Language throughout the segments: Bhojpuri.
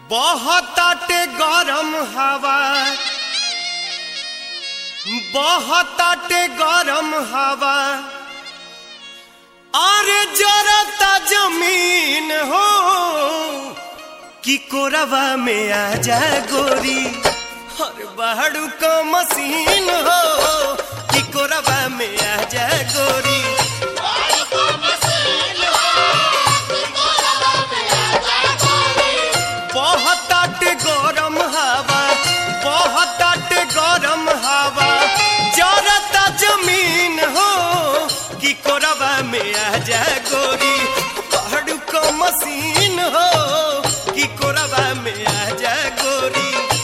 बहताटे गरम हवा बहताटे गरम हवा अरे जरता जमीन हो कि कोरवा में आ जा गोरी हर बहड़ू का मशीन हो कि कोरवा में आ जा गोरी बहुत गरम हवा बहुत गरम हवा जरता जमीन हो कि कोरबा में आ जा गोरी पहाड़ू को मशीन हो कि कोरबा में आ जा गोरी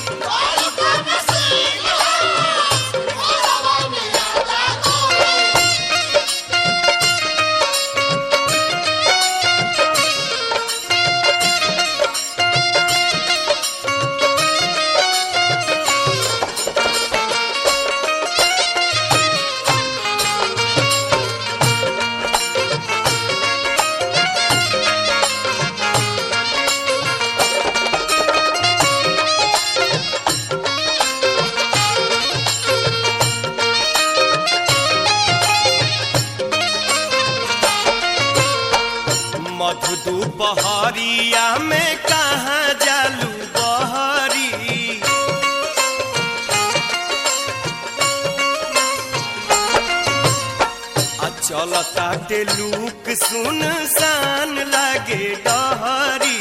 मधु दोपहरिया में कहाँ जालू बहरी आ चलता लूक सुन सान लागे डहरी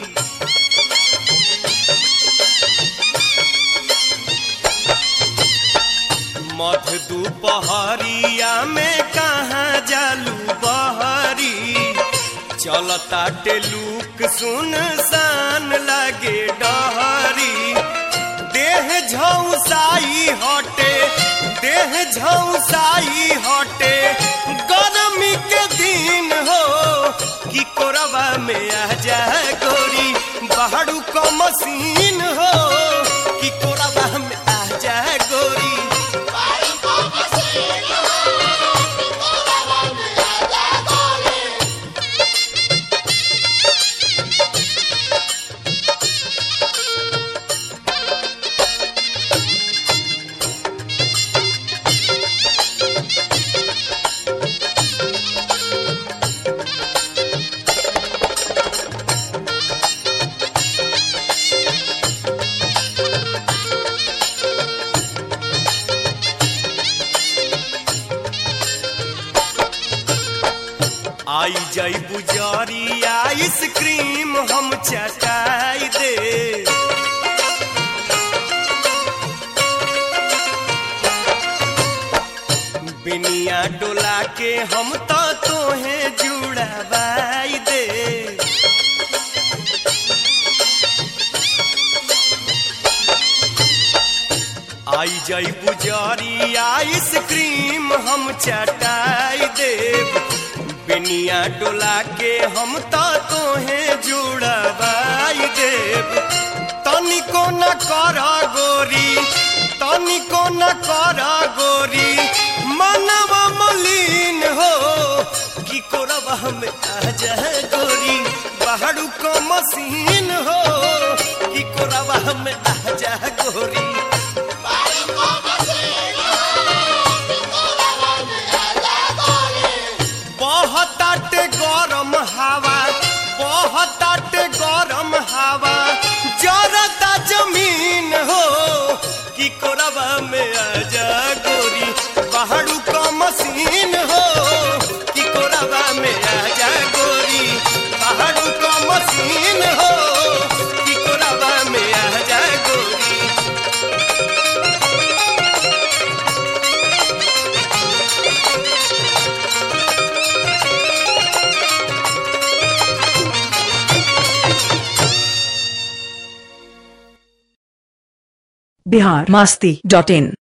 मध दोपहरिया में कहाँ जालू बहरी चलता टेलूक सुन सान लगे डहरी देह झौसाई हटे देह झौसाई हटे गर्मी के दिन हो कि कोरबा में आ जा गोरी बहड़ू को मशीन हो कि कोरबा में आ जा गोरी आई जाई बुजारी आइसक्रीम हम चटाई दे बिनिया डोला के हम तो तोहे जुड़ावाई दे आई जाई बुजारी आइसक्रीम हम चटाई देव बिनिया डोला के हम तो तोहे जुड़वाई देव तनिको न कर गोरी तनिको न कर गोरी मनवा मलिन हो कि कोरबा में आ जा गोरी बहड़ू को मशीन हो कि कोरबा में आ जा गोरी बहुत गरम हवा बहुत गरम हवा जरता जमीन हो कि कोरबा में आ जा गोरी पहाड़ू का मशीन हो कि कोरबा में आ जा गोरी पहाड़ू का मशीन हो कि कोरबा में आ जा गोरी बिहार मास्ती डॉट इन